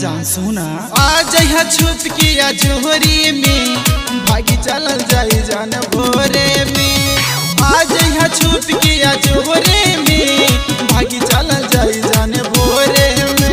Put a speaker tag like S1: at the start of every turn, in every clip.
S1: जान सुना आ जइहा छुप के या जोहरी में भागी चलल जाई जान भोरे में आ जइहा छुप के या जोहरे में भागी चलल जाई जान भोरे में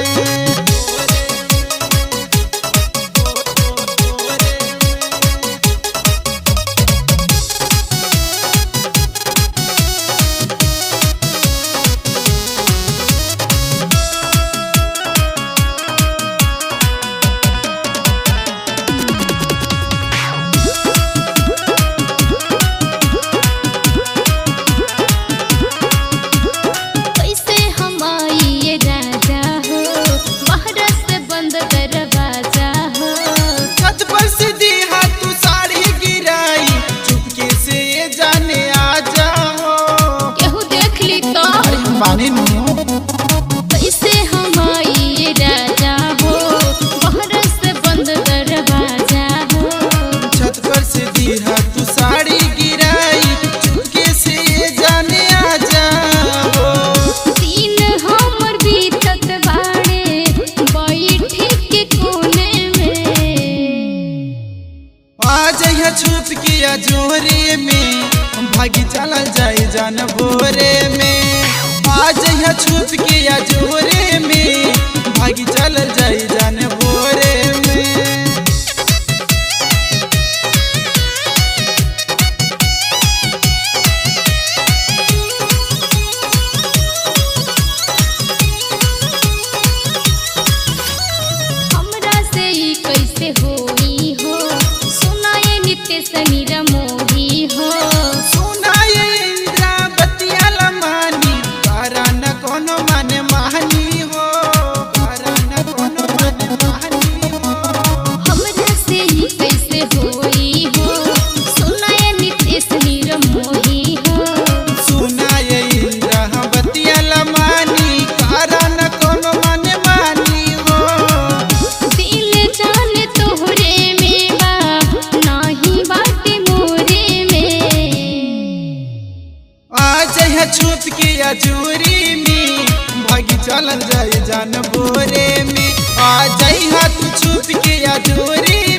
S2: कैसे हम आइए राजा हो बाहर से बंद दरवाजा हो
S1: छत पर से दीहा तू साड़ी गिराई चुपके से ये जाने आ जाओ
S2: केहू देख ली तो
S1: माने नु
S2: कैसे हम आइए राजा हो बाहर से बंद दरवाजा हो
S1: छत पर से दीहा तू साड़ी गिराई चुपके से ये जाने आ जाओ
S2: दिन हमर बीतत बाड़े बैठी के कोने में
S1: आ जइहा छुप के या जोरे में भागी चलल जाई जान भोरे में आ जइहा छुप के या जोरे में भागी चलल जाई जान भोरे में
S2: हमरा से ई कैसे होई हो सुनाए नित्य समीर मोही हो
S1: सुनाए इंद्रा बतिया लमानी तारा न कोनो माने महानी हो तारा न कोनो माने महानी हो
S2: हमरा से ई कैसे होई हो सुनाए नित्य समीर मोही हो
S1: सुनाए इंद्रा बतिया लमानी तारा न कोनो माने मानी हो
S2: दिल जान तोहरे में बा नाही बाटे मोरे में
S1: आ जइहा छुप के या चोरी में भागी चलल जाए जान भोरे में आ जइहा तू छुप के या चोरी